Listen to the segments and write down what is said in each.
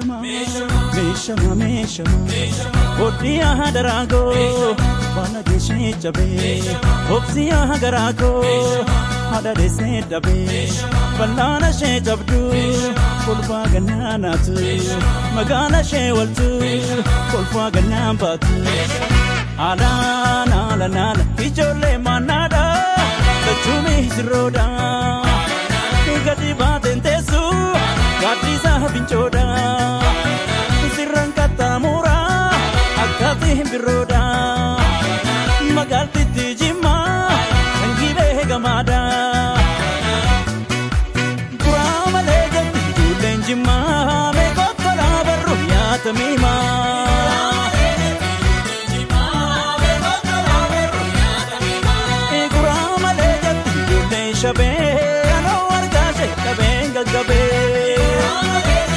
meeshama meeshama meeshama hodhii aha daraagoo baana geeshee cabee obsii aha garaagoo haadha deessee dhabee ballaana ishee cabdu kolfaa gannaa naatu magaala ishee waltu kolfaa gannaa baatu. Alaan alaan ijoollee mannaadha lachumi sirroodha gadi baateen teessu gaaddisaa fincoodha sirraan qaxxaamura akkaatii birroodha magaaltitti jimma kan gibee gamaadha. Kuraa malee jetti ijoolleen jimmaa meeqoota laabarru yaata miimaa. shabee anoo argaa ishee qabeen gaggabee.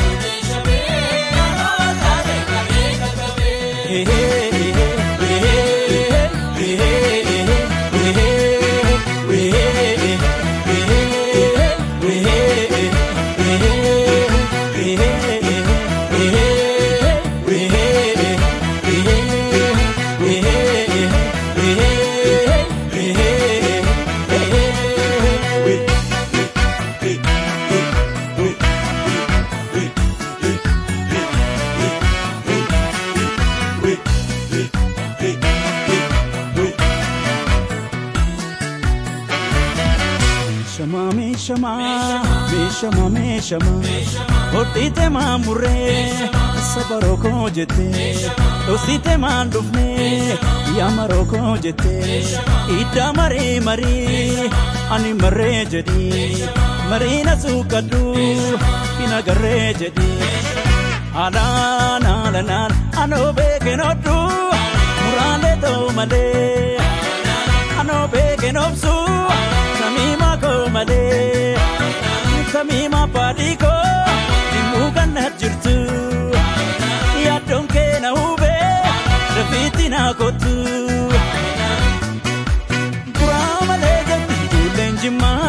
Meeshama meeshama meeshama hodhiite maan murree sabaroo koo jettee dhoksite maan dhufnee yaamaroo koo jettee iddaa marii marii ani marree jedhii marii na suuqadhu hin agarree jedhii alaan alanaan anoo beeken hodhu muraalee ta'u malee anoo beeken obsu samiima koo malee samiima baadii koo dhimmuu ganna jirtu yaaddoon kee na hubee rafiitti na kottu. Kuraa malee jetti ijoolleen jimmaa